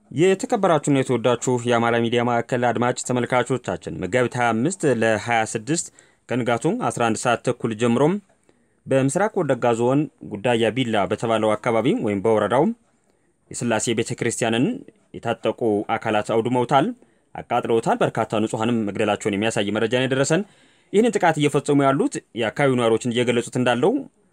የተከበራችሁና የተወዳችሁ የአማራ ሚዲያ ማዕከል አድማጭ ተመልካቾቻችን መጋቢት 25 ለ26 ከንጋቱ 11 ሰዓት ተኩል ጀምሮም በምስራቅ ወለጋ ዞን ጉዳያ ቢላ በተባለው አካባቢ ወይም በወረዳው የስላሴ ቤተ ክርስቲያንን የታጠቁ አካላት አውድመውታል፣ አቃጥለውታል። በርካታ ንጹሐንም መግደላቸውን የሚያሳይ መረጃ ነው የደረሰን። ይህንን ጥቃት እየፈጸሙ ያሉት የአካባቢው ነዋሪዎችን እየገለጹት እንዳለው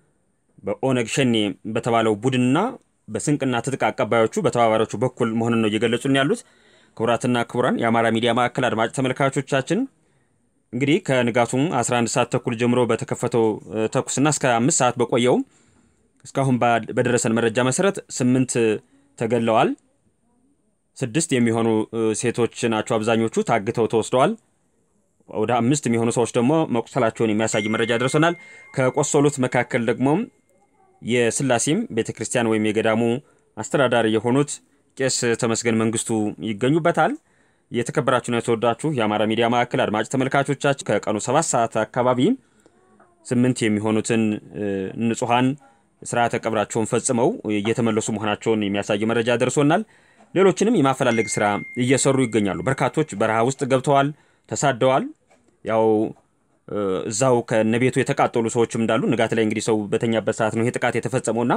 በኦነግ ሸኔ በተባለው ቡድንና በስንቅና ትጥቅ አቀባዮቹ በተባባሪዎቹ በኩል መሆኑን ነው እየገለጹን ያሉት። ክቡራትና ክቡራን የአማራ ሚዲያ ማዕከል አድማጭ ተመልካቾቻችን እንግዲህ ከንጋቱ 11 ሰዓት ተኩል ጀምሮ በተከፈተው ተኩስና እስከ አምስት ሰዓት በቆየው እስካሁን በደረሰን መረጃ መሰረት ስምንት ተገድለዋል። ስድስት የሚሆኑ ሴቶች ናቸው። አብዛኞቹ ታግተው ተወስደዋል። ወደ አምስት የሚሆኑ ሰዎች ደግሞ መቁሰላቸውን የሚያሳይ መረጃ ደርሶናል። ከቆሰሉት መካከል ደግሞ የስላሴም ቤተ ክርስቲያን ወይም የገዳሙ አስተዳዳሪ የሆኑት ቄስ ተመስገን መንግስቱ ይገኙበታል። የተከበራችሁና የተወዳችሁ የአማራ ሚዲያ ማዕከል አድማጭ ተመልካቾቻችን ከቀኑ ሰባት ሰዓት አካባቢ ስምንት የሚሆኑትን ንጹሐን ስርዓተ ቀብራቸውን ፈጽመው እየተመለሱ መሆናቸውን የሚያሳይ መረጃ ደርሶናል። ሌሎችንም የማፈላለግ ስራ እየሰሩ ይገኛሉ። በርካቶች በረሃ ውስጥ ገብተዋል፣ ተሳደዋል። ያው እዛው ከነቤቱ የተቃጠሉ ሰዎችም እንዳሉ ንጋት ላይ እንግዲህ ሰው በተኛበት ሰዓት ነው ይሄ ጥቃት የተፈጸመውና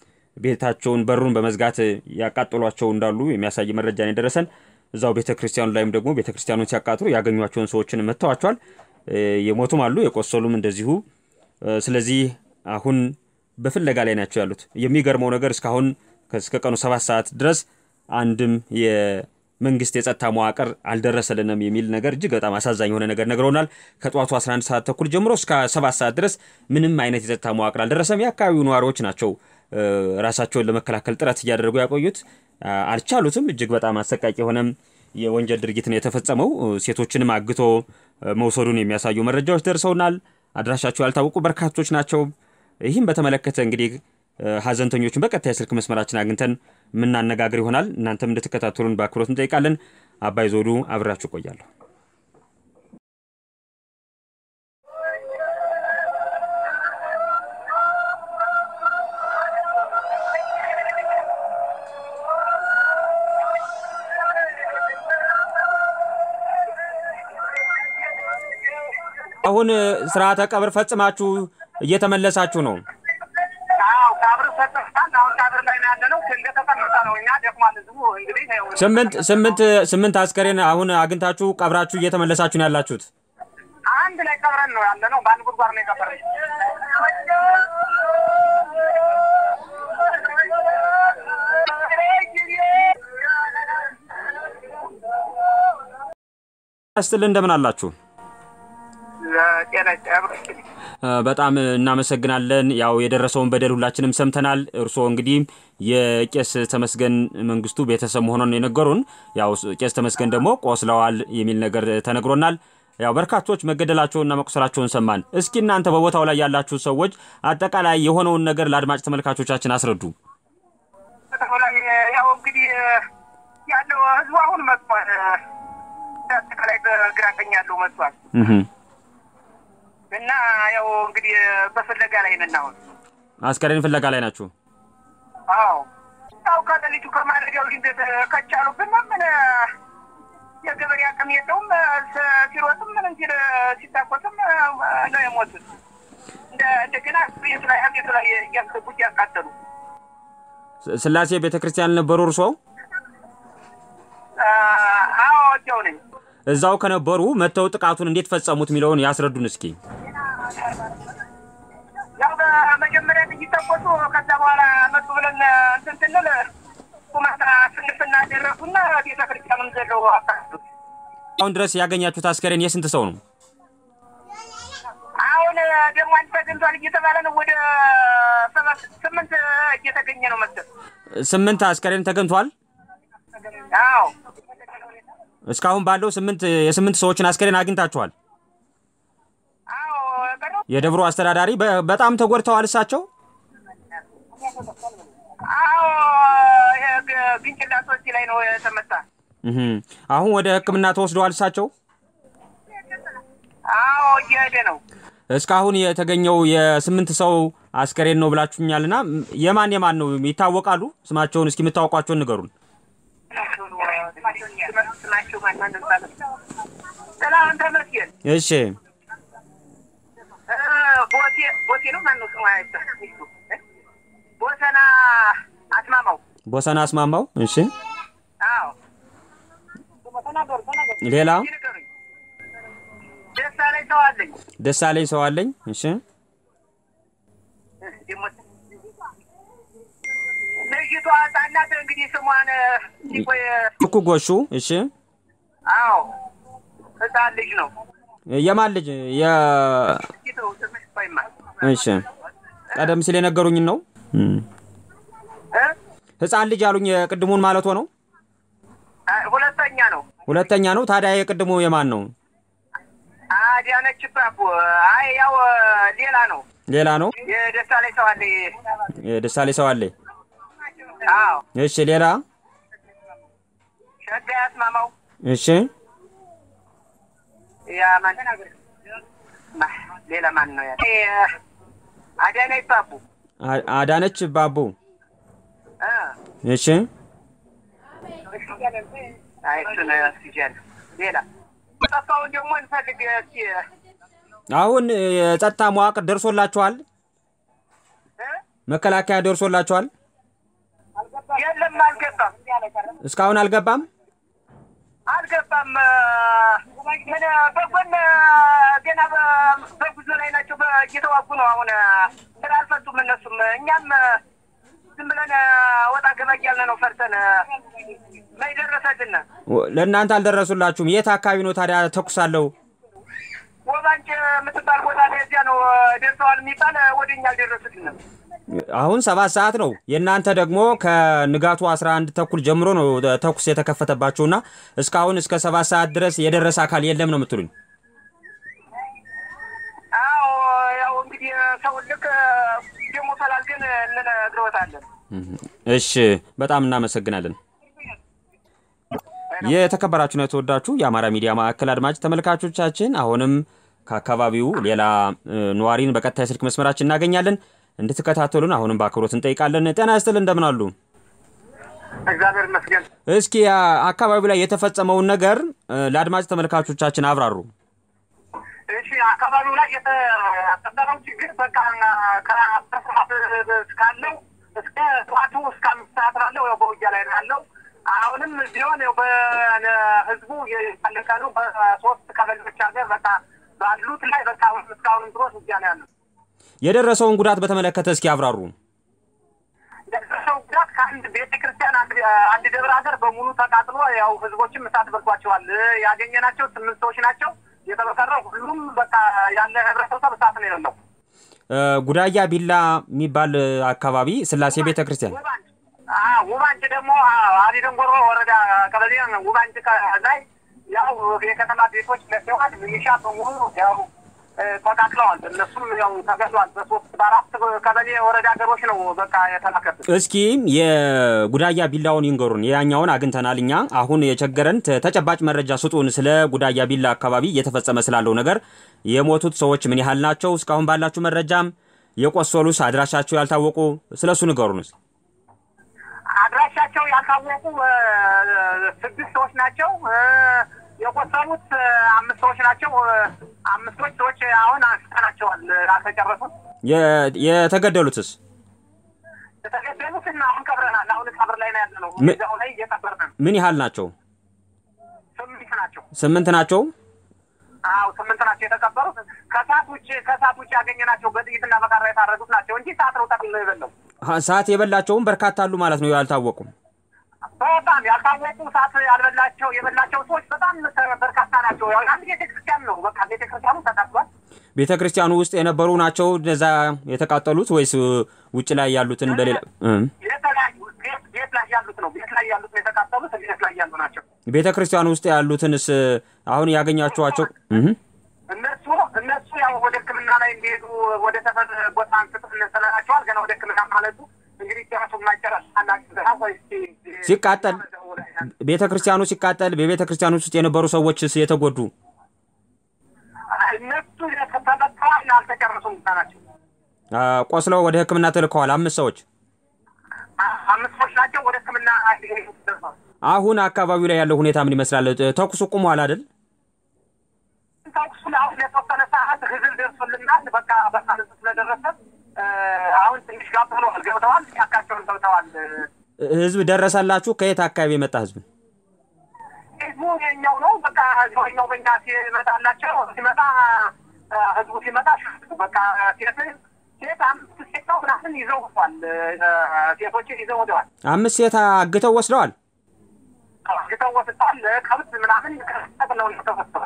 ቤታቸውን በሩን በመዝጋት ያቃጠሏቸው እንዳሉ የሚያሳይ መረጃ ነው የደረሰን። እዛው ቤተ ክርስቲያኑ ላይም ደግሞ ቤተ ክርስቲያኑን ሲያቃጥሉ ያገኟቸውን ሰዎችን መጥተዋቸዋል። የሞቱም አሉ፣ የቆሰሉም እንደዚሁ። ስለዚህ አሁን በፍለጋ ላይ ናቸው ያሉት። የሚገርመው ነገር እስካሁን እስከ ቀኑ ሰባት ሰዓት ድረስ አንድም የመንግስት የጸጥታ መዋቅር አልደረሰልንም የሚል ነገር እጅግ በጣም አሳዛኝ የሆነ ነገር ነግረውናል። ከጠዋቱ 11 ሰዓት ተኩል ጀምሮ እስከ ሰባት ሰዓት ድረስ ምንም አይነት የጸጥታ መዋቅር አልደረሰም። የአካባቢው ነዋሪዎች ናቸው ራሳቸውን ለመከላከል ጥረት እያደረጉ ያቆዩት። አልቻሉትም። እጅግ በጣም አሰቃቂ የሆነም የወንጀል ድርጊት ነው የተፈጸመው። ሴቶችንም አግቶ መውሰዱን የሚያሳዩ መረጃዎች ደርሰውናል። አድራሻቸው ያልታወቁ በርካቶች ናቸው። ይህም በተመለከተ እንግዲህ ሀዘንተኞቹን በቀጥታ የስልክ መስመራችን አግኝተን የምናነጋግር ይሆናል። እናንተም እንድትከታተሉን በአክብሮት እንጠይቃለን። አባይ ዞዱ አብራችሁ ቆያለሁ። አሁን ስርዓተ ቀብር ፈጽማችሁ እየተመለሳችሁ ነው? ስምንት ስምንት ስምንት አስከሬን አሁን አግኝታችሁ ቀብራችሁ እየተመለሳችሁ ነው ያላችሁት? አንድ ላይ ቀብረን ነው ያለ ነው። በአንድ ጉድጓድ ነው የቀበረን። ስትል እንደምን አላችሁ? በጣም እናመሰግናለን። ያው የደረሰውን በደል ሁላችንም ሰምተናል። እርስዎ እንግዲህ የቄስ ተመስገን መንግስቱ ቤተሰብ መሆኑን የነገሩን፣ ያው ቄስ ተመስገን ደግሞ ቆስለዋል የሚል ነገር ተነግሮናል። ያው በርካቶች መገደላቸውንና መቁሰላቸውን ሰማን። እስኪ እናንተ በቦታው ላይ ያላችሁ ሰዎች አጠቃላይ የሆነውን ነገር ለአድማጭ ተመልካቾቻችን አስረዱ። ያው እንግዲህ ያለው ህዝቡ አሁን መጥቷል። አጠቃላይ በግራ ቀኝ ያለው መጥቷል። እና ያው እንግዲህ በፍለጋ ላይ ነን አሁን። አስከሬን ፍለጋ ላይ ናችሁ? አዎ ያው ከሌሊቱ ከማለዳው ድንገት ከቻሉብን ምን የገበሬ አቅም የለውም። ሲሮጥም ምን እንጂ ሲታኮስም ነው የሞቱት። እንደገና ቤቱ ላይ ቤቱ ላይ እያስገቡት ያቃጠሉ። ስላሴ ቤተ ክርስቲያን ነበሩ እርስዎ? አዎ እዚያው ነኝ። እዛው ከነበሩ መጥተው ጥቃቱን እንዴት ፈጸሙት የሚለውን ያስረዱን እስኪ። ያው በመጀመሪያ ጥይት ተኮሱ። ከዛ በኋላ መጡ ብለን እንትን ስንል ቁማታ ስንፍና ደረሱና ቤተ ክርስቲያኑን ዘለው አካሉ። አሁን ድረስ ያገኛችሁት አስከሬን የስንት ሰው ነው? አሁን ደግሞ አንድ ተገኝቷል እየተባለ ነው። ወደ ሰባት ስምንት እየተገኘ ነው መሰል። ስምንት አስከሬን ተገኝቷል። አዎ እስካሁን ባለው ስምንት የስምንት ሰዎችን አስከሬን አግኝታችኋል። የደብሩ አስተዳዳሪ በጣም ተጎድተዋል። እሳቸው አዎ ግንጭላቶች ላይ ነው የተመታ። አሁን ወደ ሕክምና ተወስደዋል። እሳቸው አዎ እየሄደ ነው። እስካሁን የተገኘው የስምንት ሰው አስከሬን ነው ብላችሁኛልና የማን የማን ነው ይታወቃሉ? ስማቸውን እስኪ የምታውቋቸውን ንገሩን። ስማቸው ማን ማን ባለ ጥላሁን ተመስገን እሺ እ፣ ቦቴ ቦቴ ነው ማን ነው ስሟ ሚስቱ እ? ቦሰና አስማማው ቦሰና አስማማው እሺ አዎ ሌላ ይንገሩኝ ደስታ ላይ ሰው አለኝ ደሳለኝ ሰው አለኝ እሺ እ፣ ደግሞ ልጅቷ ህጻናት እንግዲህ ስሟን ሲቆይ እኩ ጎሹ እሺ አዎ ህጻን ልጅ ነው የማን ልጅ የ ይተው ትንሽ ቆይማ እሺ ቀደም ሲል የነገሩኝን ነው እም። እ? ህፃን ልጅ አሉኝ የቅድሙን ማለት ነው አ- ሁለተኛ ነው ሁለተኛ ነው ታዲያ የቅድሙ የማን ነው አዲያነች ባቡ አይ ያው ሌላ ነው ሌላ ነው የደስታ ላይ ሰው አለ የደሳለኝ ሰው አለኝ አዎ እሺ ሌላ ሸጋ ያስማማው እሺ ያ ማን ማ- ሌላ ማን ነው ያ አዲያነች ባቡ አ- አዳነች ባቡ እ እሺ አይ እሱን እስኪጃለሁ ሌላ ጠፋውን ደግሞ እንፈልግ እስኪ አሁን የጸጥታ መዋቅር ደርሶላችኋል እ? መከላከያ ደርሶላችኋል የለም አልገባም እስካሁን አልገባም አልገባም ምን በጎን ገና በ- በጉዞ ላይ ናቸው በ- እየተዋጉ ነው አሁን ስራ አልፈቱም እነሱም እኛም ዝም ብለን ወጣ ገባ እያልን ነው ፈርተን ላይ ደረሰልን ወ- ለእናንተ አልደረሱላችሁም የት አካባቢ ነው ታዲያ ተኩስ አለው ወባንጭ የምትባል ቦታ ላይ እዚያ ነው ደርሰዋል የሚባል ወደ እኛ አልደረሱልንም አሁን ሰባት ሰዓት ነው የእናንተ ደግሞ ከንጋቱ 11 ተኩል ጀምሮ ነው ተኩስ የተከፈተባችሁና እስካሁን እስከ ሰባት ሰዓት ድረስ የደረሰ አካል የለም ነው የምትሉኝ አዎ ያው እንግዲህ ሰው ልክ ደግሞ ፈላልገን እንነግረወታለን እሺ በጣም እናመሰግናለን የተከበራችሁና የተወዳችሁ የአማራ ሚዲያ ማዕከል አድማጭ ተመልካቾቻችን አሁንም ከአካባቢው ሌላ እ, ነዋሪን በቀጥታ የስልክ መስመራችን እናገኛለን እንድትከታተሉን አሁንም በአክብሮት እንጠይቃለን ጤና ይስጥል እንደምን አሉ እግዚአብሔር ይመስገን እስኪ አ, አካባቢው ላይ የተፈጸመውን ነገር እ, ለአድማጭ ተመልካቾቻችን አብራሩ እሺ አካባቢው ላይ የተፈጠረው ችግር በቃ ከአስር ሰዓት እስካለው እስከ ጠዋቱ እስከ አምስት ሰዓት ባለው ያው በውጊያ ላይ ነው ያለው። አሁንም ቢሆን ያው በህዝቡ እያለቀ ነው። በሶስት ቀበሌዎች ሀገር በቃ ባሉት ላይ በቃ አሁን እስካሁንም ድረስ ውጊያ ነው ያለው። የደረሰውን ጉዳት በተመለከተ እስኪ አብራሩ የደረሰው ጉዳት ከአንድ ቤተ ክርስቲያን አንድ አንድ ደብረ ሀገር በሙሉ ተቃጥሎ ያው ህዝቦችም እሳት በልቷቸዋል። ያገኘናቸው ስምንት ሰዎች ናቸው። የተበሰረው ሁሉም በቃ ያለ ህብረተሰብ እሳት ነው የሌለው። እ፣ ጉዳያ ቢላ የሚባል እ, አካባቢ ስላሴ ቤተ ክርስቲያን ውባንጭ አዎ፣ ውባንጭ ደግሞ አዲ ደንጎሮ ወረዳ ቀበሌ ውባንጭ ከ- ላይ ያው የከተማ ቤቶች ለሰዋል ሚሊሻ በሙሉ ያው እ፣ ተቃጥለዋል። እነሱም ያው ተገድሏል። በሶስት በአራት ቀበሌ ወረዳ ሀገሮች ነው በቃ የተላከብን። እስኪ የጉዳያ ቢላውን ይንገሩን። ያኛውን አግኝተናል እኛ። አሁን የቸገረን ተ- ተጨባጭ መረጃ ስጡን። ስለ ጉዳያ ቢላ አካባቢ እየተፈጸመ ስላለው ነገር የሞቱት ሰዎች ምን ያህል ናቸው? እስካሁን ባላችሁ መረጃም የቆሰሉስ አድራሻቸው ያልታወቁ ስለሱ ንገሩን። እስኪ። አድራሻቸው ያልታወቁ እ፣ ስድስት ሰዎች ናቸው። እ፣ የቆሰሉት እ፣ አምስት ሰዎች ናቸው። እ፣ አምስቶች ሰዎች አሁን አንስተናቸዋል አልተጨረሱት። የ- የተገደሉትስ የተገደሉትን አሁን ቀብረናል። አሁን ቀብር ላይ ነው ያለ ነው። ምን- እዛው ላይ እየቀበርን ነው። ምን ያህል ናቸው? ስምንት ናቸው። ስምንት ናቸው። አዎ ስምንት ናቸው የተቀበሩት። ከሰዓት ውጭ ከሰዓት ውጭ ያገኘናቸው በጥይትና በቃራ የታረዱት ናቸው እንጂ ሰዓት ነው ጠቅልሎ የበለው። ሀ- ሰዓት የበላቸውም በርካታ አሉ ማለት ነው ያልታወቁም። በጣም ያልታወቁ ሰዓት ያልበላቸው የበላቸው ሰዎች በጣም በርካታ ናቸው። ያው አንድ ቤተክርስቲያን ነው በቃ ቤተክርስቲያኑ ተቃጥሏል። ቤተ ክርስቲያኑ ውስጥ የነበሩ ናቸው እነዛ የተቃጠሉት ወይስ እ, ውጭ ላይ ያሉትን በሌላ እም። የተለያዩ ቤት ቤት ላይ ያሉት ነው ቤት ላይ ያሉት ነው የተቃጠሉት ቤት ላይ ያሉ ናቸው። ቤተ ክርስቲያኑ ውስጥ ያሉትንስ እ, አሁን ያገኛችኋቸው እህ እነሱ እነሱ ያው ወደ ሕክምና ላይ እንዲሄዱ ወደ ሰፈር ቦታ አንስተን ስለናቸዋል። ገና ወደ ሕክምና ማለቱ እንግዲህ ራሱ ማጨረስ አናግዘና ወይ ሲቃጠል ቤተ ክርስቲያኑ ሲቃጠል በቤተ ክርስቲያኑ ውስጥ የነበሩ ሰዎችስ የተጎዱ እነሱ ተመጥተዋል አልተጨረሱም ብቻ ናቸው። አ፣ ቆስለው ወደ ሕክምና ተልከዋል። አምስት ሰዎች አ- አምስት ሰዎች ናቸው ወደ ሕክምና ሊሄዱ ደርሰዋል። አሁን አካባቢው ላይ ያለው ሁኔታ ምን ይመስላል? ተኩሱ ቁሟል አይደል? ተኩሱ አሁን የተወሰነ ሰዓት ህዝብ ደርሶልናል። በቃ በቃ ህዝብ ስለደረሰ አሁን ትንሽ ጋብ ብለዋል፣ ገብተዋል፣ ጫካቸውን ገብተዋል። ህዝብ ደረሰላችሁ? ከየት አካባቢ የመጣ ህዝብ? ህዝቡ የኛው ነው። በቃ ኛው በኛ ሲመጣላቸው ሲመጣ ህዝቡ ሲመጣ በቃ ሴት ሴት አምስት ሴት ነው ምናምን ይዘው ወጥቷል። ሴቶችን ይዘው ወደዋል። አምስት ሴት አግተው ወስደዋል። አግተው ወስደዋል። ከብት ምናምን ነው ተወስደዋል።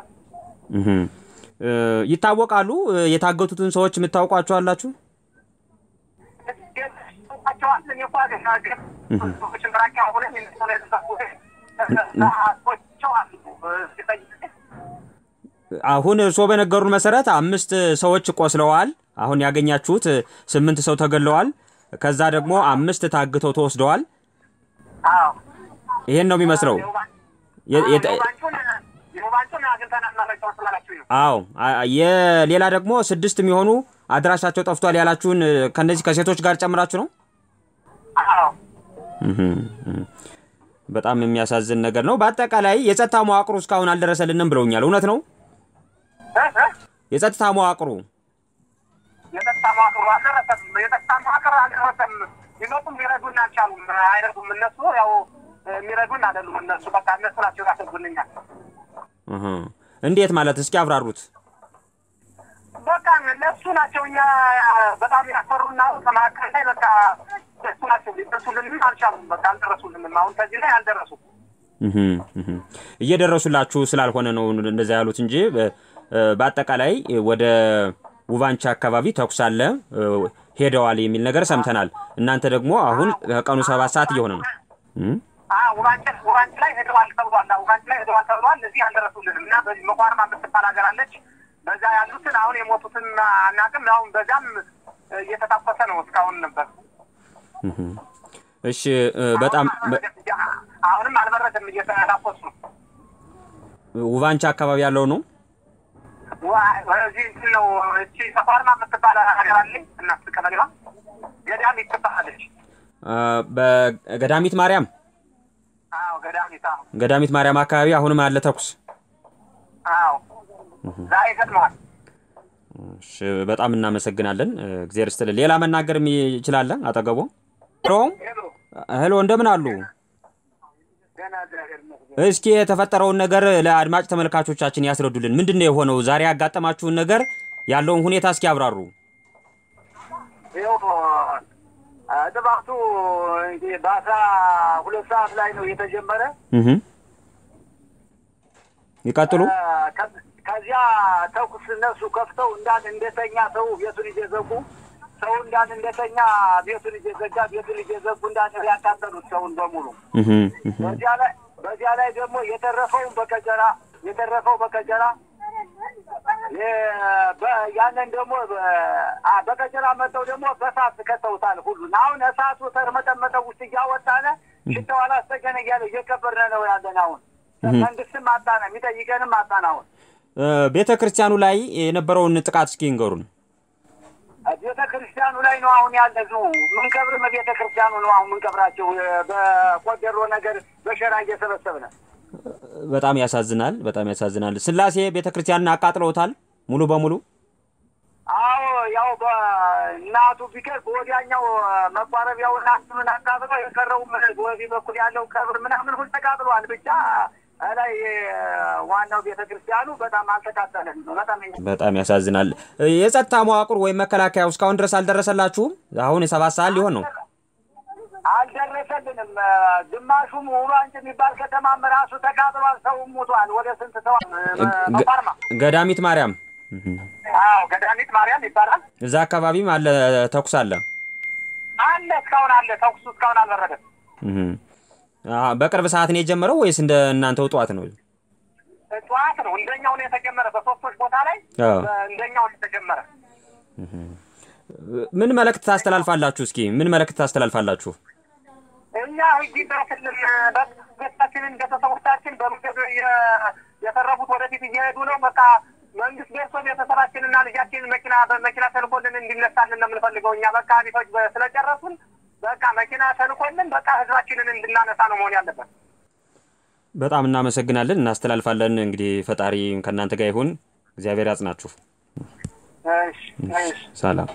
ይታወቃሉ። የታገቱትን ሰዎች የምታውቋቸው አላችሁ? አሁን እርስዎ በነገሩን መሰረት አምስት ሰዎች ቆስለዋል። አሁን ያገኛችሁት ስምንት ሰው ተገለዋል። ከዛ ደግሞ አምስት ታግተው ተወስደዋል። ይሄን ነው የሚመስለው። አዎ የሌላ ደግሞ ስድስት የሚሆኑ አድራሻቸው ጠፍቷል ያላችሁን ከነዚህ ከሴቶች ጋር ጨምራችሁ ነው? በጣም የሚያሳዝን ነገር ነው። በአጠቃላይ የጸጥታ መዋቅሩ እስካሁን አልደረሰልንም ብለውኛል። እውነት ነው? የጸጥታ መዋቅሩ የጸጥታ መዋቅሩ አልደረሰም። የጸጥታ መዋቅር አልደረሰም። ሊመጡም ሊረዱን አልቻሉም። አይረዱም። እነሱ ያው የሚረዱን አይደሉም። እነሱ በቃ እነሱ ናቸው ያሰጉልኛል። እንዴት ማለት እስኪ አብራሩት። በቃ እነሱ ናቸው እኛ በጣም ያፈሩና ከመካከል ላይ በቃ እነሱ ናቸው ሊደርሱልንም አልቻሉም። በቃ አልደረሱልንም። አሁን ከዚህ ላይ አልደረሱም። እየደረሱላችሁ ስላልሆነ ነው እንደዛ ያሉት እንጂ በአጠቃላይ ወደ ውባንቻ አካባቢ ተኩስ አለ ሄደዋል የሚል ነገር ሰምተናል። እናንተ ደግሞ አሁን ከቀኑ ሰባት ሰዓት እየሆነ ነው። ውባንች ላይ ሄደዋል ተብሏል። ውባንች ላይ ሄደዋል ተብሏል። እዚህ አልደረሱልንም እና በዚህ መቋርማ የምትባል ሀገር አለች። በዛ ያሉትን አሁን የሞቱትን አናውቅም። አሁን በዛም እየተታኮሰ ነው እስካሁን ነበር። እሺ፣ በጣም አሁንም አልበረደም፣ እየተታኮሱ ነው። ውባንቻ አካባቢ ያለው ነው እዚህ እንትን ነው። እቺ ተቋርማ የምትባል ሀገር አለኝ እናት ቀበሌዋ ገዳሚት ትባላለች። በገዳሚት ማርያም አዎ፣ ገዳሚት አዎ፣ ገዳሚት ማርያም አካባቢ አሁንም አለ ተኩስ። አዎ፣ ዛሬ ገጥመዋል። እሺ፣ በጣም እናመሰግናለን። እግዚአብሔር ይስጥልን። ሌላ መናገር ይችላለ? አጠገቦ ሄሎ፣ እንደምን አሉ? እስኪ የተፈጠረውን ነገር ለአድማጭ ተመልካቾቻችን ያስረዱልን። ምንድን ነው የሆነው? ዛሬ ያጋጠማችሁን ነገር ያለውን ሁኔታ እስኪ ያብራሩ። ጥባቱ በአስራ ሁለት ሰዓት ላይ ነው የተጀመረ። ይቀጥሉ። ከዚያ ተኩስ እነሱ ከፍተው እንዳን እንደተኛ ሰው ቤቱን እየዘጉ ሰው እንዳን እንደተኛ ቤቱን እየዘጋ ቤቱን እየዘጉ እንዳን ያቃጠሉት ሰውን በሙሉ በዚያ ላይ በዚያ ላይ ደግሞ የተረፈውን በከጀራ የተረፈው በከጀራ ያንን ደግሞ በከጀራ መጠው ደግሞ በሳት ከተውታል ሁሉን። አሁን እሳቱ ተርመጠመጠ ውስጥ እያወጣነ ሽታው አላስጠገነ እያለ እየከበርነ ነው ያለን። አሁን መንግስትም አጣነ፣ የሚጠይቀንም አጣን። አሁን ቤተ ክርስቲያኑ ላይ የነበረውን ጥቃት እስኪ ንገሩን። ቤተ ክርስቲያኑ ላይ ነው አሁን ያለ ዙ ምንቀብርም ቤተ ክርስቲያኑ ነው አሁን ምንቀብራቸው በቆደሮ ነገር በሸራ እየሰበሰብነ በጣም ያሳዝናል። በጣም ያሳዝናል። ስላሴ ቤተ ክርስቲያንን አቃጥለውታል ሙሉ በሙሉ። አዎ ያው በእናቱ ቢቀር በወዲያኛው መቋረቢያው እናቱን አቃጥለው የቀረው በወዲህ በኩል ያለው ቀብር ምናምን ሁሉ ተቃጥሏል። ብቻ ላይ ዋናው ቤተ ክርስቲያኑ በጣም አልተቃጠለም። በጣም በጣም ያሳዝናል። የጸጥታ መዋቅር ወይም መከላከያው እስካሁን ድረስ አልደረሰላችሁም? አሁን የሰባት ሰዓት ሊሆን ነው። አልደረሰልንም። ግማሹም ውባንጭ የሚባል ከተማም ራሱ ተቃጥሏል። ሰውም ሞቷል። ወደ ስንት ሰው መቋርማ ገዳሚት ማርያም አዎ ገዳሚት ማርያም ይባላል። እዛ አካባቢም አለ ተኩስ አለ አለ እስካሁን አለ ተኩሱ እስካሁን አልበረደም። በቅርብ ሰዓት ነው የጀመረው ወይስ እንደ እናንተው ጠዋት ነው? ጠዋት ነው እንደኛው ነው የተጀመረ። በሶስቶች ቦታ ላይ እንደኛው ነው የተጀመረ። ምን መልእክት ታስተላልፋላችሁ? እስኪ ምን መልእክት ታስተላልፋላችሁ? እኛ ህግ ይድረስልን። ቤታችንን ቤተሰቦቻችን በምገብ የተረፉት ወደፊት እየሄዱ ነው። በቃ መንግስት ደርሶ ቤተሰባችንና ልጃችንን መኪና በመኪና ተልኮልን እንዲነሳልን ነው የምንፈልገው። እኛ በቃ ቤቶች ስለጨረሱን በቃ መኪና ተልኮልን በቃ ህዝባችንን እንድናነሳ ነው መሆን ያለበት። በጣም እናመሰግናለን፣ እናስተላልፋለን። እንግዲህ ፈጣሪ ከእናንተ ጋር ይሁን። እግዚአብሔር ያጽናችሁ። እሺ እሺ ሰላም።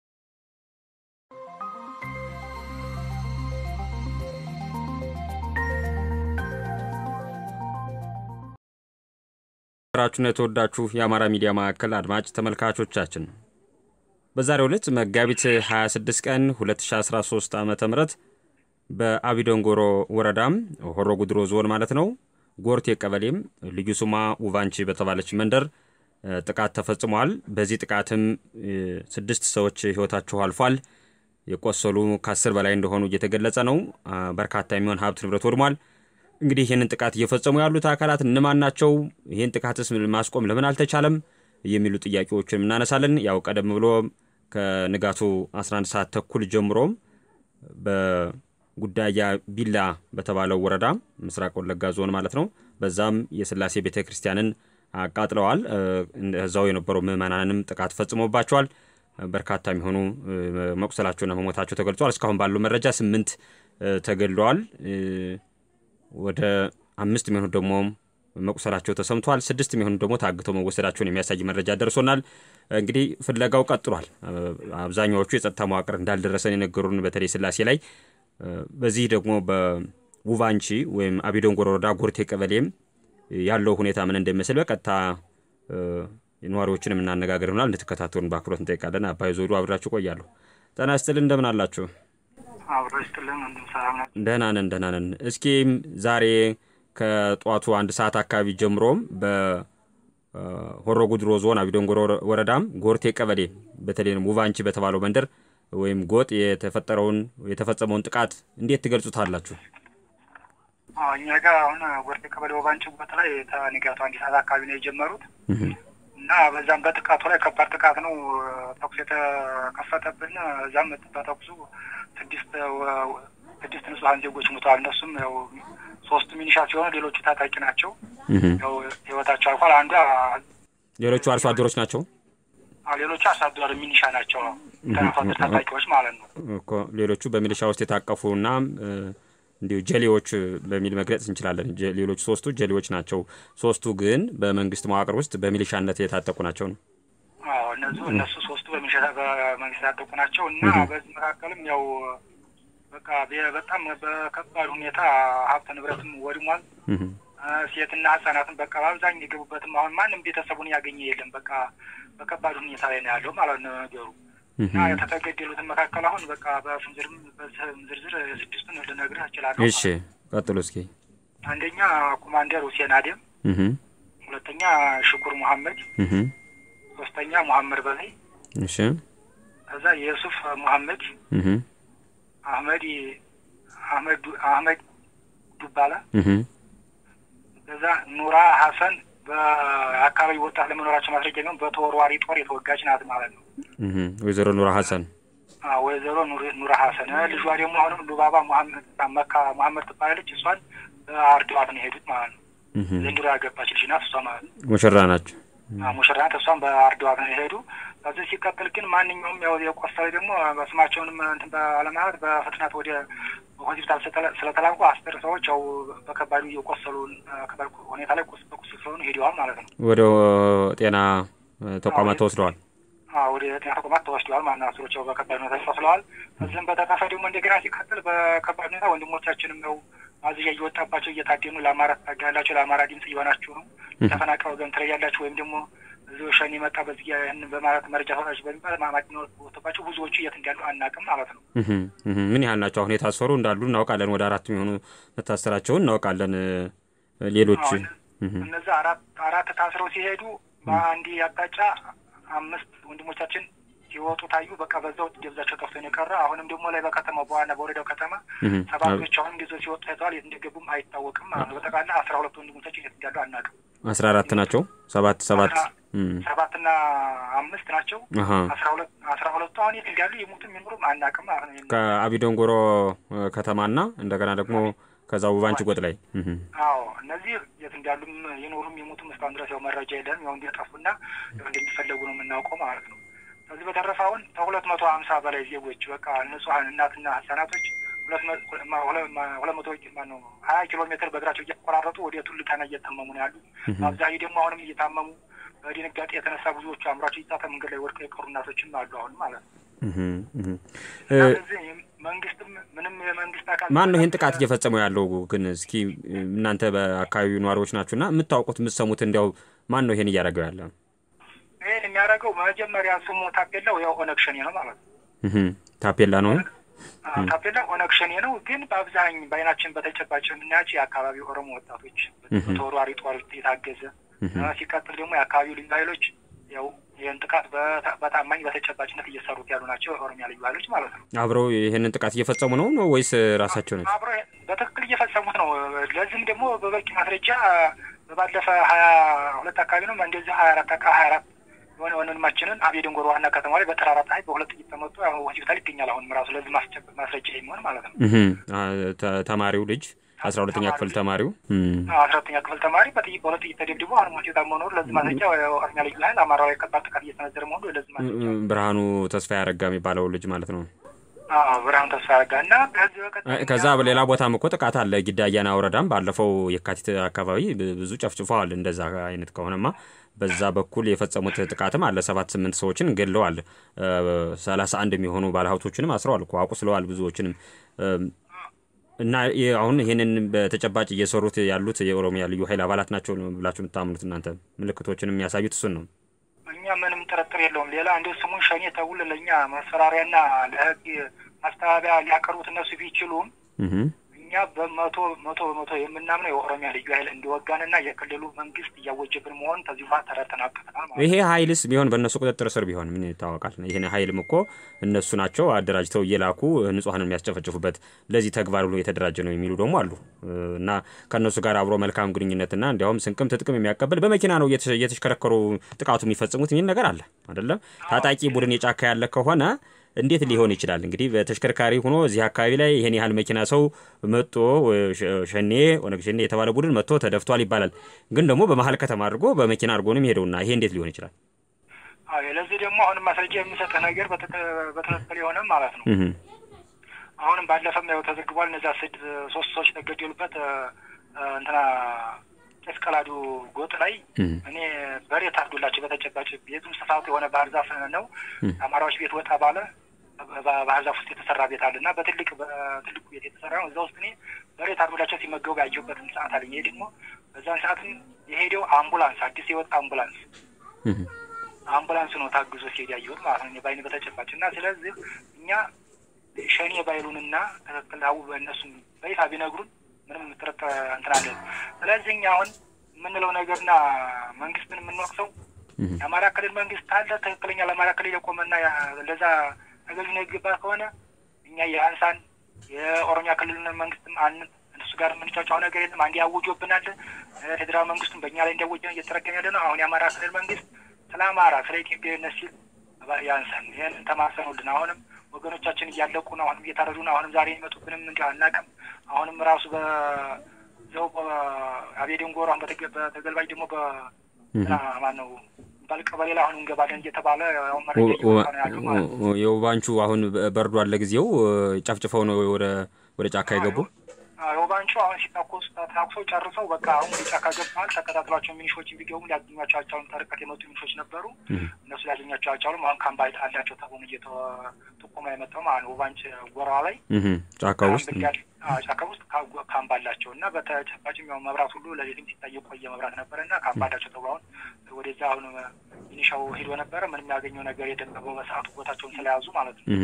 ራችሁን የተወዳችሁ የአማራ ሚዲያ ማዕከል አድማጭ ተመልካቾቻችን በዛሬው ዕለት መጋቢት 26 ቀን 2013 ዓ ም በአቢዶንጎሮ ወረዳም ሆሮ ጉድሮ ዞን ማለት ነው ጎርቴ ቀበሌም ልዩ ስሟ ውቫንቺ በተባለች መንደር ጥቃት ተፈጽሟል። በዚህ ጥቃትም ስድስት ሰዎች ህይወታቸው አልፏል። የቆሰሉ ከአስር በላይ እንደሆኑ እየተገለጸ ነው። በርካታ የሚሆን ሀብት ንብረት ወድሟል። እንግዲህ ይህንን ጥቃት እየፈጸሙ ያሉት አካላት እነማን ናቸው? ይህን ጥቃትስ ማስቆም ለምን አልተቻለም? የሚሉ ጥያቄዎችን እናነሳለን። ያው ቀደም ብሎ ከንጋቱ 11 ሰዓት ተኩል ጀምሮም በጉዳያ ቢላ በተባለው ወረዳ ምስራቅ ወለጋ ዞን ማለት ነው። በዛም የስላሴ ቤተ ክርስቲያንን አቃጥለዋል። እዛው የነበሩ ምዕመናንም ጥቃት ፈጽሞባቸዋል። በርካታ የሚሆኑ መቁሰላቸውና መሞታቸው ተገልጿል። እስካሁን ባለው መረጃ ስምንት ተገድለዋል። ወደ አምስት የሚሆኑ ደግሞ መቁሰላቸው ተሰምቷል። ስድስት የሚሆኑ ደግሞ ታግተው መወሰዳቸውን የሚያሳይ መረጃ ደርሶናል። እንግዲህ ፍለጋው ቀጥሏል። አብዛኛዎቹ የጸጥታ መዋቅር እንዳልደረሰን የነገሩን በተለይ ስላሴ ላይ። በዚህ ደግሞ በውቫንቺ ወይም አቢዶንጎሮ ወረዳ ጎርቴ ቀበሌም ያለው ሁኔታ ምን እንደሚመስል በቀጥታ ነዋሪዎችን የምናነጋገር ይሆናል። እንድትከታተሉን በአክብሮት እንጠይቃለን። አባይ ዞዱ አብራችሁ ቆያለሁ። ጤና ይስጥልን፣ እንደምን አላችሁ? አብሮ ይስጥልን ወንድም ሰላም ነው። ደህና ነን፣ ደህና ነን። እስኪ ዛሬ ከጠዋቱ አንድ ሰዓት አካባቢ ጀምሮም በሆሮ ጉድሮ ዞን አቢዶንጎሮ ወረዳም ጎርቴ ቀበሌ በተለይም ውቫንቺ በተባለው መንደር ወይም ጎጥ የተፈጠረውን የተፈጸመውን ጥቃት እንዴት ትገልጹታላችሁ? እኛ ጋር አሁን ጎርቴ ቀበሌ ውቫንቺ ቦታ ላይ ከንጋቱ አንድ ሰዓት አካባቢ ነው የጀመሩት እና በዛም በጥቃቱ ላይ ከባድ ጥቃት ነው ተኩስ የተከፈተብን። እዛም በተኩሱ ስድስት ስድስት ንጹሐን ዜጎች ሞተዋል። እነሱም ያው ሶስቱ ሚኒሻ ሲሆኑ ሌሎቹ ታጣቂ ናቸው። ያው ህይወታቸው አልፏል። አንዷ ሌሎቹ አርሶ አደሮች ናቸው። ሌሎቹ አርሶ አደር ሚኒሻ ናቸው። ተናፋት ታጣቂዎች ማለት ነው እኮ ሌሎቹ በሚሊሻ ውስጥ የታቀፉና እንዲሁ ጀሌዎች በሚል መግለጽ እንችላለን። ሌሎቹ ሶስቱ ጀሌዎች ናቸው። ሶስቱ ግን በመንግስት መዋቅር ውስጥ በሚሊሻነት የታጠቁ ናቸው ነው። አዎ እነሱ እነሱ ሶስቱ በሚሊሻ በመንግስት የታጠቁ ናቸው እና በዚህ መካከልም ያው በቃ በጣም በከባድ ሁኔታ ሀብት ንብረትም ወድሟል። ሴትና ህጻናትን በቃ በአብዛኛው የገቡበትም አሁን ማንም ቤተሰቡን ያገኘ የለም። በቃ በከባድ ሁኔታ ላይ ነው ያለው ማለት ነው ነገሩ እና የተገደሉትን መካከል አሁን በቃ በፍንዝርም በስም ዝርዝር ስድስቱን ልነግርህ እችላለሁ። እሺ ቀጥሎ እስኪ። አንደኛ ኮማንደር ሁሴን አደም፣ ሁለተኛ ሽኩር መሐመድ፣ ሶስተኛ ሙሐመድ በላይ፣ እሺ ከዛ የሱፍ መሐመድ፣ አህመድ አህመድ አህመድ ዱባላ፣ ከዛ ኑራ ሀሰን በአካባቢ ወጣት ለመኖራቸው ማስረጃ ቢሆን በተወርዋሪ ጦር የተወጋች ናት ማለት ነው። ወይዘሮ ኑራ ሀሰን ወይዘሮ ኑራ ሀሰን ልጇ ደግሞ አሁንም ሉባባ መካ መሐመድ ትባላለች። እሷን አርድዋት ነው የሄዱት ማለት ነው። ዘንድሮ ያገባች ልጅ ናት እሷ ማለት ነው። ሙሽራ ናቸው። ሙሽራ ናት። እሷን በአርድዋት ነው የሄዱ። ከዚህ ሲቀጥል ግን ማንኛውም ያው የቆሰለ ደግሞ በስማቸውንም እንትን ባለማለት በፍጥነት ወደ ሆስፒታል ስለተላኩ አስር ሰዎች ያው በከባዱ የቆሰሉ ሁኔታ ላይ ቁስ በቁስል ስለሆኑ ሄደዋል ማለት ነው። ወደ ጤና ተቋማት ተወስደዋል። ወደ ጤና ተቋማት ተወስደዋል ማለት ነው። አስሮች ያው በከባድ ሁኔታ ቆስለዋል። ከዚህም በተረፈ ደግሞ እንደገና ሲቀጥል በከባድ ሁኔታ ወንድሞቻችንም ነው ማዝዣ እየወጣባቸው እየታደኑ ለአማራ ታጋላቸው ለአማራ ድምጽ እየሆናችሁ ነው ተፈናቃይ ወገን ትለያላችሁ ወይም ደግሞ እዚሁ ሸኔ መጣ በዚህ ይህን በማለት መረጃ ሰጣች በሚባል ማማድ ወጥባቸው ብዙዎቹ የት እንዳሉ አናውቅም ማለት ነው። ምን ያህል ናቸው? አሁን የታሰሩ እንዳሉ እናውቃለን። ወደ አራት የሚሆኑ መታሰራቸውን እናውቃለን። ሌሎች እነዛ አራት አራት ታስረው ሲሄዱ በአንድ አቅጣጫ አምስት ወንድሞቻችን ሲወጡ ታዩ። በቃ በዛው ደብዛቸው ጠፍቶ ነው የቀረ። አሁንም ደግሞ ላይ በከተማው በዋና በወረዳው ከተማ ሰባቶች አሁን ጊዜ ሲወጡ ታይተዋል። የት እንደገቡም አይታወቅም ማለት ነው። በጠቃላ አስራ ሁለት ወንድሞቻችን የት እንዳሉ አናውቅም። አስራ አራት ናቸው። ሰባት ሰባት ሰባትና አምስት ናቸው። አስራ ሁለት አስራ ሁለቱ አሁን የት እንዳሉ የሞቱም የኖሩም አናውቅም ማለት ነው። ከአቢዶንጎሮ ከተማና እንደገና ደግሞ ከዛ ውባንቺ ጎጥ ላይ አዎ እነዚህ የት እንዳሉም የኖሩም የሞቱም እስካሁን ድረስ ያው መረጃ የለም። ያው እንደጠፉና ያው እንደሚፈለጉ ነው የምናውቀው ማለት ነው። ከዚህ በተረፈ አሁን ከሁለት መቶ ሀምሳ በላይ ዜጎች በቃ ንጹሀን እናትና ህጻናቶች ሁለት መቶ ማነው ሀያ ኪሎ ሜትር በእግራቸው እየተቆራረጡ ወደ ቱልካና እየታመሙ ነው ያሉ። በአብዛኛው ደግሞ አሁንም እየታመሙ በድንጋጤ የተነሳ ብዙዎቹ አእምሯቸው እየታተ መንገድ ላይ ወድቀው የቀሩ እናቶችም አሉ አሁን ማለት ነው። ስለዚህ መንግስትም ምንም የመንግስት አካል ማን ነው ይህን ጥቃት እየፈጸመው ያለው? ግን እስኪ እናንተ በአካባቢው ነዋሪዎች ናችሁ እና የምታውቁት የምትሰሙት፣ እንዲያው ማን ነው ይሄን እያደረገው ያለ? ይህን የሚያደርገው መጀመሪያ ስሙ ታፔላው ያው ኦነግ ሸኔ ነው ማለት ነው። ታፔላ ነው ታፔላ ኦነግ ሸኔ ነው። ግን በአብዛኝ በአይናችን በተጨባጭ የምናያቸው የአካባቢው ኦሮሞ ወጣቶች ተወርዋሪ ጦር የታገዘ ሲቀጥል ደግሞ የአካባቢው ልዩ ኃይሎች ያው ይህን ጥቃት በታማኝ በተጨባጭነት እየሰሩት ያሉ ናቸው። የኦሮሚያ ልዩ ኃይሎች ማለት ነው። አብረው ይህንን ጥቃት እየፈጸሙ ነው ነው ወይስ ራሳቸው ናቸው? አብረው በትክክል እየፈጸሙት ነው። ለዚህም ደግሞ በበቂ ማስረጃ በባለፈ ሀያ ሁለት አካባቢ ነው እንደዚህ ሀያ አራት ሀያ አራት የሆነ ወንድማችንን አቤ ደንጎሮ ዋና ከተማ ላይ በጠራራ ፀሐይ በሁለት ጥይት ተመቶ ሆስፒታል ይገኛል። አሁንም ራሱ ለዚህ ማስረጃ የሚሆን ማለት ነው። ተማሪው ልጅ አስራ ሁለተኛ ክፍል ተማሪው አስራ ሁለተኛ ክፍል ተማሪ በጥይት በሁለት ጥይት ተደብድቦ አሁን ሆስፒታል መኖሩ ለዚህ ማስረጃ ኦሮሚያ ልዩ ኃይል አማራ ላይ ከባድ ጥቃት እየተነዘረ መሆኑ ለዚህ ማስረጃ ብርሃኑ ተስፋ ያረጋ የሚባለው ልጅ ማለት ነው። ብርሃኑ ተስፋ ያረጋ እና ከዛ በሌላ ቦታም እኮ ጥቃት አለ። ጊዳ አያና ወረዳም ባለፈው የካቲት አካባቢ ብዙ ጨፍጭፈዋል። እንደዛ አይነት ከሆነማ በዛ በኩል የፈጸሙት ጥቃትም አለ። ሰባት ስምንት ሰዎችን ገድለዋል። ሰላሳ አንድ የሚሆኑ ባለሀብቶችንም አስረዋል እኮ አቁስለዋል ብዙዎችንም እና አሁን ይህንን በተጨባጭ እየሰሩት ያሉት የኦሮሚያ ልዩ ኃይል አባላት ናቸው ብላችሁ የምታምኑት እናንተ? ምልክቶችን የሚያሳዩት እሱን ነው። እኛ ምንም ጥርጥር የለውም። ሌላ እንደ ስሙን ሸኔ ተውል ለእኛ ማስፈራሪያና ለህግ ማስተባበያ ሊያቀርቡት እነሱ ቢችሉም እኛ በመቶ መቶ በመቶ የምናምነው የኦሮሚያ ልዩ ኃይል እንዲወጋንና የክልሉ መንግስት እያወጀብን መሆን ከዚህ በኋላ ተረተናቀናል ማለት ይሄ ኃይልስ ቢሆን በእነሱ ቁጥጥር ስር ቢሆን ምን ይታወቃል? ይህን ኃይልም እኮ እነሱ ናቸው አደራጅተው እየላኩ ንጹሐንን የሚያስጨፈጭፉበት ለዚህ ተግባር ብሎ የተደራጀ ነው የሚሉ ደግሞ አሉ እና ከእነሱ ጋር አብሮ መልካም ግንኙነትና እንዲያውም ስንቅም ትጥቅም የሚያቀብል በመኪና ነው እየተሽከረከሩ ጥቃቱ የሚፈጽሙት የሚል ነገር አለ አይደለም። ታጣቂ ቡድን የጫካ ያለ ከሆነ እንዴት ሊሆን ይችላል? እንግዲህ በተሽከርካሪ ሆኖ እዚህ አካባቢ ላይ ይህን ያህል መኪና ሰው መጦ ሸኔ ኦነግ ሸኔ የተባለ ቡድን መጥቶ ተደፍቷል ይባላል። ግን ደግሞ በመሀል ከተማ አድርጎ በመኪና አድርጎ ነው የሚሄደውና ይሄ እንዴት ሊሆን ይችላል? ለዚህ ደግሞ አሁንም ማስረጃ የሚሰጥ ነገር በትክክል የሆነ ማለት ነው። አሁንም ባለፈም ያው ተዘግቧል። እነዛ ስድ ሶስት ሰዎች ተገደሉበት እንትና ቄስ ቀላዱ ጎጥ ላይ እኔ በሬ ታርዶላቸው በተጨባጭ ቤቱም ስፋቱ የሆነ ባህር ዛፍ ነው። አማራዎች ቤት ወጣ ባለ ባህር ዛፍ ውስጥ የተሰራ ቤት አለ እና በትልቅ በትልቁ ቤት የተሰራ ነው። እዛ ውስጥ እኔ በሬ ታርዶላቸው ሲመገቡ ያየሁበትን ሰዓት አለኝ። ይሄ ደግሞ በዛን ሰዓትም የሄደው አምቡላንስ አዲስ የወጣ አምቡላንስ አምቡላንስ ነው ታግዞ ሲሄድ ያየሁት ማለት ነው በአይን በተጨባጭ እና ስለዚህ እኛ ሸኔ ባይሉንና ትክክል አው በእነሱም በይፋ ቢነግሩን ምንም ጥርጥር እንትን አለን። ስለዚህ እኛ አሁን የምንለው ነገርና መንግስትን የምንወቅሰው የአማራ ክልል መንግስት አለ ትክክለኛ ለአማራ ክልል የቆመና ለዛ ተገዥ ነው ይገባ ከሆነ እኛ የአንሳን የኦሮሚያ ክልል መንግስትም አን እነሱ ጋር የምንጫጫው ነገር የለም። አንድ ያውጆብናል። ፌዴራል መንግስቱም በእኛ ላይ እንዲያወጀ እየተረገም ያለ ነው። አሁን የአማራ ክልል መንግስት ስለ አማራ ስለ ኢትዮጵያዊነት ሲል ያንሳን ይህን ተማሰኑልን። አሁንም ወገኖቻችን እያለቁ ነው። አሁንም እየታረዱ ነው። አሁንም ዛሬ የሚመጡብንም እንዲሁ አናውቅም። አሁንም ራሱ በዘው አቤደንጎሮ አሁን በተገልባጭ ደግሞ በማን ነው ባል ቀበሌ ላይ አሁን እንገባለን እየተባለ አሁን መረጃ እየወጣ ነው ያሉ ማለት ነው። የውባንቹ አሁን በርዷል። ለጊዜው ጨፍጭፈው ነው ወደ ወደ ጫካ የገቡ የውባንቹ አሁን ሲታኮስ ታኩሰው ጨርሰው በቃ አሁን ወደ ጫካ ገብተዋል። ተከታትሏቸው ሚኒሾች ቢገቡም ሊያገኟቸው አልቻሉም። ተርቀት የመጡ ሚኒሾች ነበሩ። እነሱ ሊያገኟቸው አልቻሉም። አሁን ካምባ አላቸው ተብሎ እየተጠቆመ የመጣው ማለት ነው። ውባንች ጎራ ላይ ጫካ ውስጥ ጫካ ውስጥ ካምባ አላቸው እና በተጨባጭም ያው መብራት ሁሉ ለሌትም ሲታይ የቆየ መብራት ነበረ እና ካምባ አላቸው ተብሎ አሁን ወደዛ አሁን ሚኒሻው ሄዶ ነበረ። ምንም ያገኘው ነገር የለም በሰዓቱ ቦታቸውን ስለያዙ ማለት ነው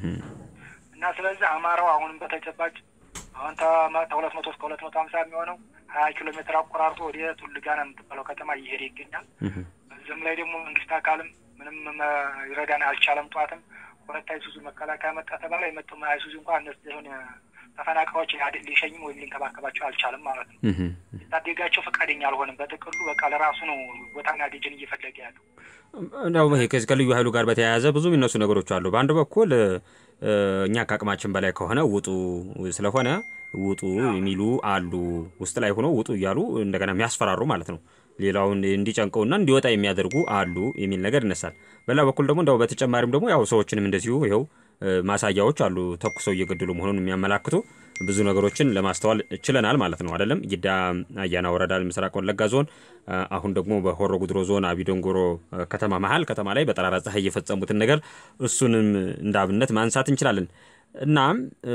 እና ስለዚህ አማራው አሁንም በተጨባጭ አሁን ከሁለት መቶ እስከ ሁለት መቶ ሀምሳ የሚሆነው ሀያ ኪሎ ሜትር አቆራርጦ ወደ ቱልጋና የምትባለው ከተማ እየሄደ ይገኛል። በዚህም ላይ ደግሞ መንግስት አካልም ምንም ይረዳን አልቻለም። ጠዋትም ሁለት አይሱዙ መከላከያ መጣ ተባለ። የመጣው አይሱዙ እንኳ እነሱ የሆነ ተፈናቃዮች ሊሸኝም ወይም ሊንከባከባቸው አልቻለም ማለት ነው። ሊታደጋቸው ፈቃደኛ አልሆንም። በጥቅሉ በቃ ለራሱ ነው ቦታና ደጀን እየፈለገ ያለው። እንደውም ይሄ ከዚህ ከልዩ ኃይሉ ጋር በተያያዘ ብዙ የሚነሱ ነገሮች አሉ። በአንድ በኩል እኛ ከአቅማችን በላይ ከሆነ ውጡ ስለሆነ ውጡ የሚሉ አሉ። ውስጥ ላይ ሆነው ውጡ እያሉ እንደገና የሚያስፈራሩ ማለት ነው። ሌላውን እንዲጨንቀውና እንዲወጣ የሚያደርጉ አሉ የሚል ነገር ይነሳል። በሌላ በኩል ደግሞ እንደው በተጨማሪም ደግሞ ያው ሰዎችንም እንደዚሁ ይኸው ማሳያዎች አሉ። ተኩሰው እየገደሉ መሆኑን የሚያመላክቱ ብዙ ነገሮችን ለማስተዋል ችለናል ማለት ነው። አይደለም ጊዳ አያና ወረዳ ምስራቅ ወለጋ ዞን፣ አሁን ደግሞ በሆሮ ጉድሮ ዞን አቢዶንጎሮ ከተማ መሀል ከተማ ላይ በጠራራ ፀሐይ የፈጸሙትን ነገር እሱንም እንደ አብነት ማንሳት እንችላለን። እናም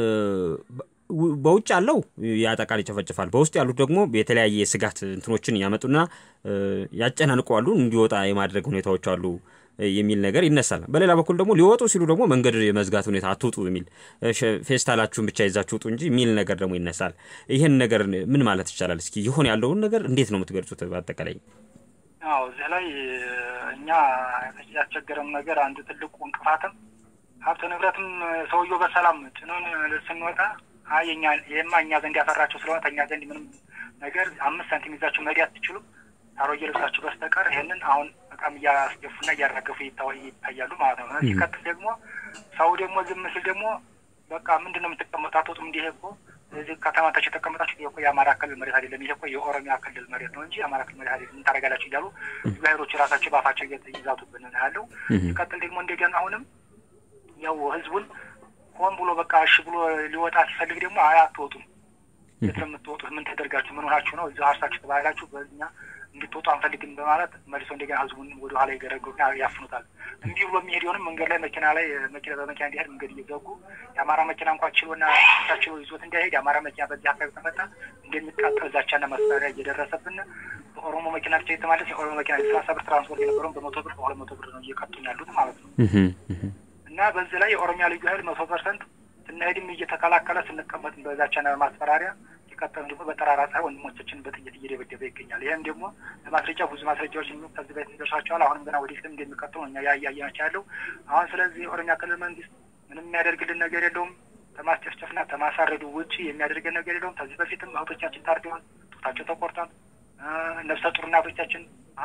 በውጭ ያለው ያጠቃል፣ ይጨፈጭፋል። በውስጥ ያሉት ደግሞ የተለያየ ስጋት እንትኖችን ያመጡና ያጨናንቀዋሉ። እንዲወጣ የማድረግ ሁኔታዎች አሉ የሚል ነገር ይነሳል። በሌላ በኩል ደግሞ ሊወጡ ሲሉ ደግሞ መንገድ የመዝጋት ሁኔታ አትውጡ የሚል ፌስታላችሁን ብቻ ይዛችሁ ውጡ እንጂ የሚል ነገር ደግሞ ይነሳል። ይህን ነገር ምን ማለት ይቻላል? እስኪ ይሆን ያለውን ነገር እንዴት ነው የምትገልጹት? በአጠቃላይ አዎ፣ እዚህ ላይ እኛ ያስቸገረም ነገር አንዱ ትልቁ እንቅፋትም ሀብት ንብረትም ሰውየው በሰላም ጭኖን ስንወጣ የኛ ይህማ እኛ ዘንድ ያፈራቸው ስለሆነ ከእኛ ዘንድ ምንም ነገር አምስት ሳንቲም ይዛችሁ መሄድ አትችሉም አሮጌ ልብሳችሁ በስተቀር ይህንን አሁን በጣም እያስገፉና እያራገፉ ይታያሉ ማለት ነው። ሲቀጥል ደግሞ ሰው ደግሞ ዝም ሲል ደግሞ በቃ ምንድን ነው የምትቀመጡ አትወጡም። እንዲህ እኮ እዚህ ከተማታችሁ የተቀመጣችሁ ይሄ እኮ የአማራ ክልል መሬት አይደለም፣ ይሄ እኮ የኦሮሚያ ክልል መሬት ነው እንጂ የአማራ ክልል መሬት አይደለም፣ ምን ታደርጋላችሁ እያሉ ብሔሮች ራሳቸው በአፋቸው እየዛቱብን ነው ያለው። ሲቀጥል ደግሞ እንደገና አሁንም ያው ህዝቡን ሆን ብሎ በቃ እሺ ብሎ ሊወጣ ሲፈልግ ደግሞ አይ አትወጡም፣ የት ነው የምትወጡት? ምን ተደርጋችሁ ምን ሆናችሁ ነው እዚህ አርሳችሁ ተባላችሁ በኛ እንድትወጡ አንፈልግም በማለት መልሶ እንደገና ህዝቡን ወደ ኋላ ይገረግሩና ያፍኑታል። እንዲህ ብሎ የሚሄደውንም መንገድ ላይ መኪና ላይ መኪና በመኪና እንዲሄድ መንገድ እየዘጉ የአማራ መኪና እንኳ ችሎና ችሎ ይዞት እንዳይሄድ የአማራ መኪና በዚህ አካባቢ ተመጣ እንደሚቃጠል ዛቻና ማስፈራሪያ እየደረሰብን በኦሮሞ መኪና ብቻ የተማለስ የኦሮሞ መኪና የሰላሳ ብር ትራንስፖርት የነበረውን በመቶ ብር በሁለት መቶ ብር ነው እየቀጡን ያሉት ማለት ነው። እና በዚህ ላይ የኦሮሚያ ልዩ ኃይል መቶ ፐርሰንት ስናሄድም እየተከላከለ ስንቀመጥም በዛቻና ማስፈራሪያ ሲቀጠሉ ደግሞ በጠራራ ፀሐይ ወንድሞቻችን በጥይት እየደበደበ ይገኛል። ይህም ደግሞ ለማስረጃ ብዙ ማስረጃዎች ከዚህ በፊት ደርሷቸዋል። አሁንም ገና ወደፊትም እንደሚቀጥሉ እኛ ያያየናቸው ያለው አሁን። ስለዚህ የኦሮሚያ ክልል መንግስት ምንም የሚያደርግልን ነገር የለውም። ከማስጨፍጨፍና ከማሳረዱ ውጭ የሚያደርገን ነገር የለውም። ከዚህ በፊትም እህቶቻችን ታርደዋል፣ ጡታቸው ተቆርጧል። ነፍሰ ጡር እናቶቻችን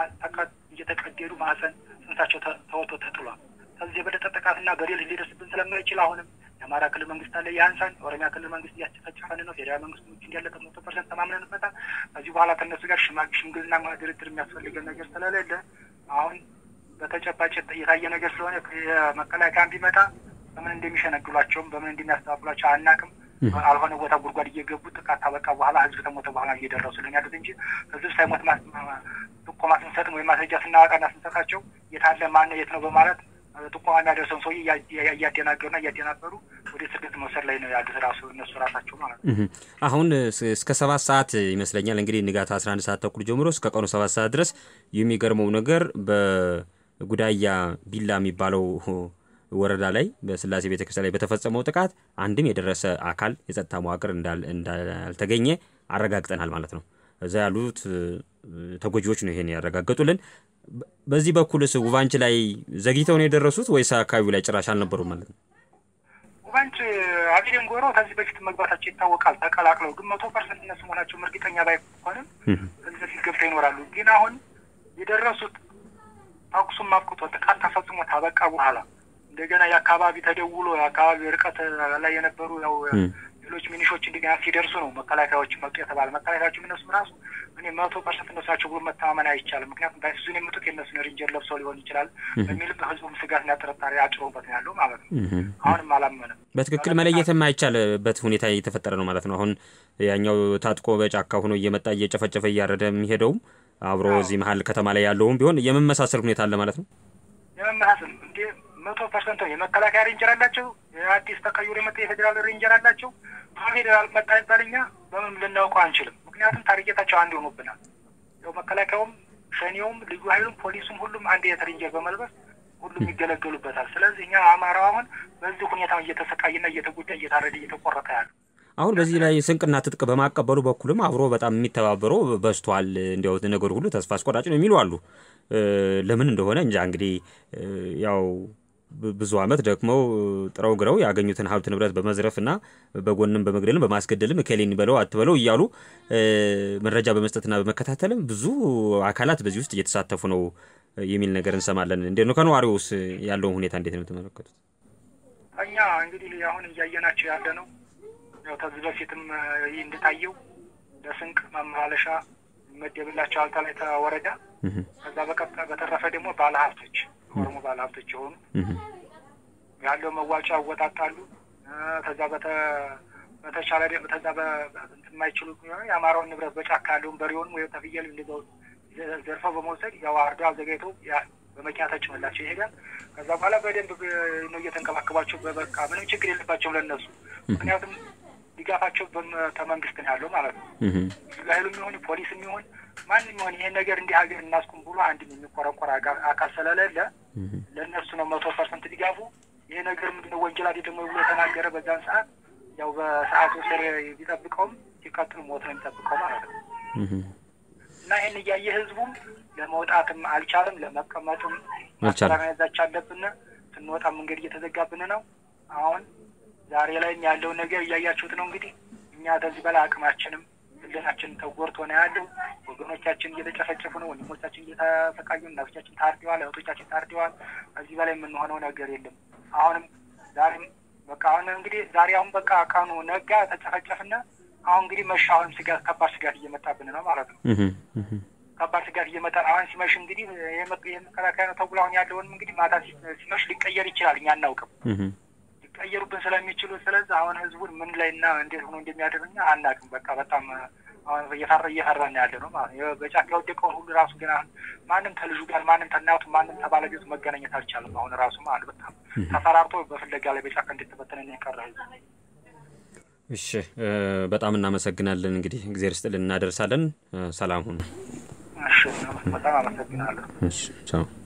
እየተቀደዱ ማህፀን ጽንሳቸው ተወጥቶ ተጥሏል። ከዚህ የበለጠ ጥቃትና በደል ሊደርስብን ስለማይችል አሁንም የአማራ ክልል መንግስት አለ ያንሳን። የኦሮሚያ ክልል መንግስት እያስጨፈጨፈን ነው። ፌዴራል መንግስት ውጭ እንዳለበት መቶ ፐርሰንት ተማምነንበታል። ከዚህ በኋላ ከእነሱ ጋር ሽምግልና ድርድር የሚያስፈልገን ነገር ስለሌለ አሁን በተጨባጭ የታየ ነገር ስለሆነ የመከላከያ ቢመጣ በምን እንደሚሸነግሏቸውም በምን እንደሚያስተባብሏቸው አናቅም። አልሆነ ቦታ ጉድጓድ እየገቡ ጥቃት ካበቃ በኋላ ህዝብ ከሞተ በኋላ እየደረሱልን ያሉት እንጂ ህዝብ ሳይሞት ጥቆማ ስንሰጥም ወይም ማስረጃ ስናወጣና ስንሰጣቸው የታለ ማነው የት ነው በማለት ጥቆማ የሚያደርሰውን ሰውዬ እያደናገሩና እያደናበሩ ወደ ስደት መውሰድ ላይ ነው ያሉት ራሱ እነሱ ራሳቸው ማለት ነው። አሁን እስከ ሰባት ሰዓት ይመስለኛል እንግዲህ ንጋት አስራ አንድ ሰዓት ተኩል ጀምሮ እስከ ቀኑ ሰባት ሰዓት ድረስ የሚገርመው ነገር በጉዳያ ቢላ የሚባለው ወረዳ ላይ በስላሴ ቤተክርስቲያን ላይ በተፈጸመው ጥቃት አንድም የደረሰ አካል የጸጥታ መዋቅር እንዳልተገኘ አረጋግጠናል ማለት ነው። እዛ ያሉት ተጎጂዎች ነው ይሄን ያረጋገጡልን። በዚህ በኩልስ ውባንች ላይ ዘግይተው ነው የደረሱት ወይስ አካባቢው ላይ ጭራሽ አልነበሩም ማለት ነው? ውባንች አቢደን ጎሮ ከዚህ በፊት መግባታቸው ይታወቃል። ተቀላቅለው ግን መቶ ፐርሰንት እነሱ መሆናቸውም እርግጠኛ ባይሆንም ከዚህ በፊት ገብተው ይኖራሉ። ግን አሁን የደረሱት ተኩሱም አብቅቶ ጥቃት ተፈጽሞ ታበቃ በኋላ እንደገና የአካባቢ ተደውሎ የአካባቢ ርቀት ላይ የነበሩ ያው ሌሎች ሚኒሾች እንደገና ሲደርሱ ነው መከላከያዎች መጡ የተባለ መከላከያዎች እነሱም ራሱ እኔ መቶ ፐርሰንት እነሱ ናቸው ብሎ መተማመን አይቻልም። ምክንያቱም ባይሱዙን የመጡት የእነሱን ሬንጀር ለብሰው ሊሆን ይችላል በሚልም ህዝቡም ስጋትና ጥርጣሬ አጭሮበት ነው ያለው ማለት ነው። አሁንም አላመንም። በትክክል መለየት የማይቻልበት ሁኔታ እየተፈጠረ ነው ማለት ነው። አሁን ያኛው ታጥቆ በጫካ ሆኖ እየመጣ እየጨፈጨፈ እያረደ የሚሄደውም አብሮ እዚህ መሀል ከተማ ላይ ያለውም ቢሆን የመመሳሰል ሁኔታ አለ ማለት ነው። የመመሳሰል እንዴ መቶ ፐርሰንት ነው። የመከላከያ ሬንጀር አላቸው። የአዲስ ተቀይሮ የመጣ የፌዴራል ሬንጀር አላቸው። ፌዴራል መጣ ይባል እኛ በምን ልናውቀው አንችልም። ምክንያቱም ታርጌታቸው አንድ ሆኖብናል። ያው መከላከያውም፣ ሸኔውም፣ ልዩ ኃይሉም፣ ፖሊሱም ሁሉም አንድ አይነት ሬንጀር በመልበስ ሁሉም ይገለገሉበታል። ስለዚህ እኛ አማራው አሁን በዚህ ሁኔታ እየተሰቃይና እየተጎዳ እየታረደ እየተቆረጠ ያለ አሁን በዚህ ላይ ስንቅና ትጥቅ በማቀበሉ በኩልም አብሮ በጣም የሚተባበረው በዝቷል። እንዲያው ነገሩ ሁሉ ተስፋ አስቆራጭ ነው የሚሉ አሉ። ለምን እንደሆነ እንጃ እንግዲህ ያው ብዙ ዓመት ደክመው ጥረው ግረው ያገኙትን ሀብት ንብረት በመዝረፍና በጎንም በመግደልም በማስገደልም እከሌን በለው አትበለው እያሉ መረጃ በመስጠትና በመከታተልም ብዙ አካላት በዚህ ውስጥ እየተሳተፉ ነው የሚል ነገር እንሰማለን። እንዴት ነው ከነዋሪውስ ያለውን ሁኔታ እንዴት ነው የተመለከቱት? እኛ እንግዲህ አሁን እያየናቸው ያለ ነው። ያው ከዚህ በፊትም ይህ እንደታየው ለስንቅ ማመላለሻ ይመደብላቸዋል ተላይ ወረዳ ከዛ በቀጥታ በተረፈ ደግሞ ባለሀብቶች ኦሮሞ ባለሀብቶች የሆኑ ያለው መዋጫ ያወጣጣሉ። ከዛ በተቻለ ከዛ የማይችሉ የአማራውን ንብረት በጫካ ያለውን በሬውን ወይ ተፍየል እንደዛው ዘርፈው በመውሰድ ያው አርዶ አዘጋጅተው በመኪና ተጭኖላቸው ይሄዳል። ከዛ በኋላ በደንብ ነው እየተንከባከባቸው በበቃ ምንም ችግር የለባቸውም ለእነሱ ምክንያቱም ድጋፋቸው ከመንግስት ነው ያለው ማለት ነው። ኃይሉ የሚሆን ፖሊስ የሚሆን ማንም ይሆን ይሄን ነገር እንዲህ ሀገር እናስቁም ብሎ አንድ የሚቆረቆር አካል ስለሌለ ለእነሱ ነው መቶ ፐርሰንት ድጋፉ። ይሄ ነገር ምንድነው ወንጀል አይደለም ብሎ የተናገረ በዛን ሰዓት ያው በሰዓቱ ስር ቢጠብቀውም ሲቀጥል ሞት ነው የሚጠብቀው ማለት ነው። እና ይህን እያየ ህዝቡም ለመውጣትም አልቻለም፣ ለመቀመጥም ማስተራመዛች አለብን። ስንወጣ መንገድ እየተዘጋብን ነው። አሁን ዛሬ ላይም ያለውን ነገር እያያችሁት ነው። እንግዲህ እኛ ከዚህ በላይ አቅማችንም ህልናችን ተጎድቶ ነው ያለው። ወገኖቻችን እየተጨፈጨፉ ነው። ወንድሞቻችን እየተሰቃዩ፣ እናቶቻችን ታርደዋል፣ እህቶቻችን ታርደዋል። ከዚህ በላይ የምንሆነው ነገር የለም። አሁንም ዛሬም በቃ አሁን እንግዲህ ዛሬ አሁን በቃ ቀኑ ነጋ፣ ተጨፈጨፍና አሁን እንግዲህ መሻ አሁንም ስጋት ከባድ ስጋት እየመጣብን ነው ማለት ነው። ከባድ ስጋት እየመጣ አሁን ሲመሽ እንግዲህ የመከላከያ ነው ተብሎ አሁን ያለውንም እንግዲህ ማታ ሲመሽ ሊቀየር ይችላል። እኛ አናውቅም ሊቀየሩብን ስለሚችሉ ስለዚህ አሁን ህዝቡን ምን ላይ እና እንዴት ሆኖ እንደሚያደርግኛ አናውቅም። በቃ በጣም አሁን እየፈራ እየፈራን ያለ ነው ማለት ነው። በጫካ የወደቀውን ሁሉ ራሱ ግን አሁን ማንም ከልጁ ጋር ማንም ከእናቱ ማንም ከባለቤቱ መገናኘት አልቻለም። አሁን ራሱ ማለት በጣም ተፈራርቶ በፍለጋ ላይ በጫካ እንድትበተነ የቀረ ህዝብ እሺ በጣም እናመሰግናለን። እንግዲህ እግዜር ስጥልን እናደርሳለን። ሰላም ሁኑ። እሺ በጣም አመሰግናለሁ። እሺ ቻው